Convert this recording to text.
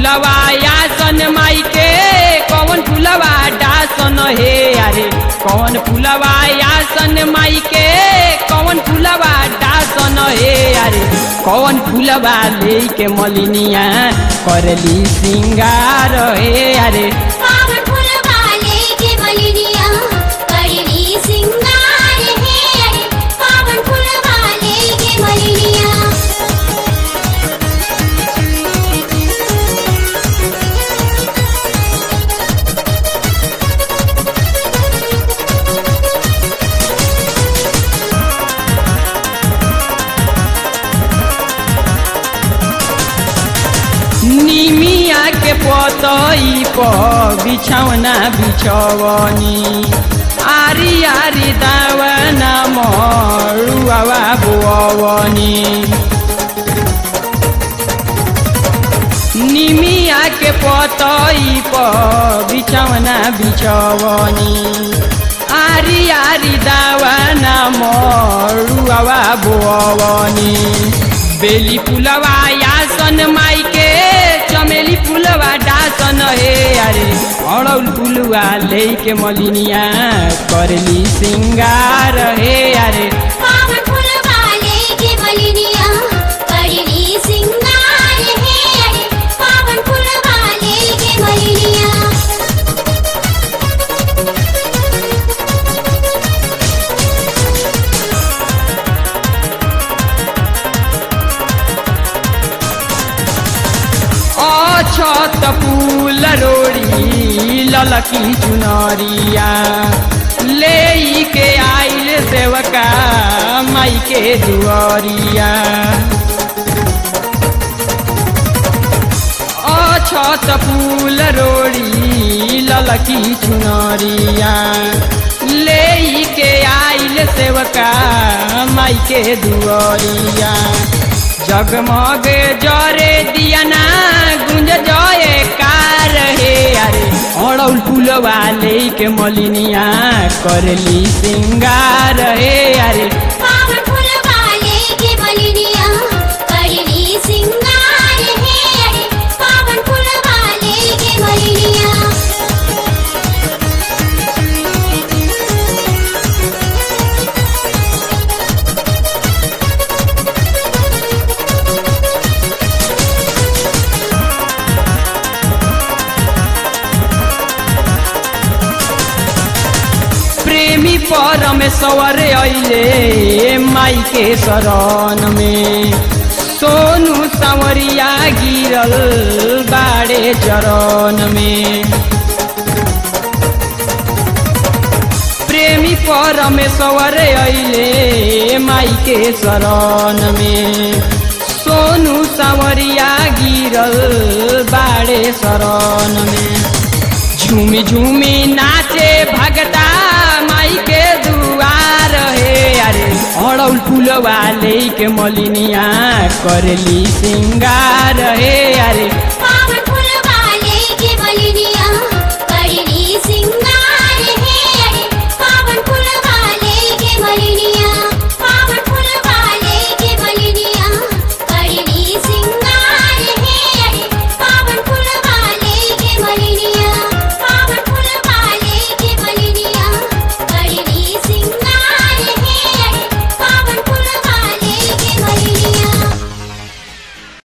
फुलवा यासन माई के कौन फुलवा डासन हे अरे कौन फुलवा यासन माई के कौन फुलवा डासन हे अरे कौन फुलवा ले के मलिनिया करली सिंगार हे अरे पावन फूलवा लेके मलिनिया करली सिंगार है अरे पावन फूलवा लेके मलिनिया निमिया के पतई पर बिछौना बिछवनी आरी आरी दावना मरुआवा बुअवनी निमिया के पतई पर बिछौना बिछवनी आरी आरी दावना मरुआवा बुअवनी बेली फुलवा यासन माई के चमेली फुलवा डासन हे अरे अड़ौल फुलवा ले के मलिनिया करली सिंगार हे अरे पावन फूलवा लेके मलिनिया करली सिंगार है अरे पावन फूलवा लेके मलिनिया अछत फूल रोड़ी ललकी चुनरिया ले के आइल सेवका माई के दुआरिया अछत फूल रोड़ी ललकी चुनरिया ले के आइल सेवका माई के दुआरिया जगमग जरे दियाना गुंज जय कार हे अरे अड़ौल फुलवा ले के मलिनिया करली सिंगार हे अरे पावन फूलवा लेके मलिनिया करली सिंगार है अरे पावन फूलवा लेके मलिनिया प्रेमी परमेश्वर अइले माई के शरण में सोनू सांवरिया गिरल बाड़े चरण में प्रेमी परमेश्वर अइले माई के शरण में सोनू सांवरिया गिरल बाड़े शरण में झूमी झूमी नाचे भगता माई के दुआर हे अरे अड़ौल फुलवा ले के मलिनिया करली सिंगार हे अरे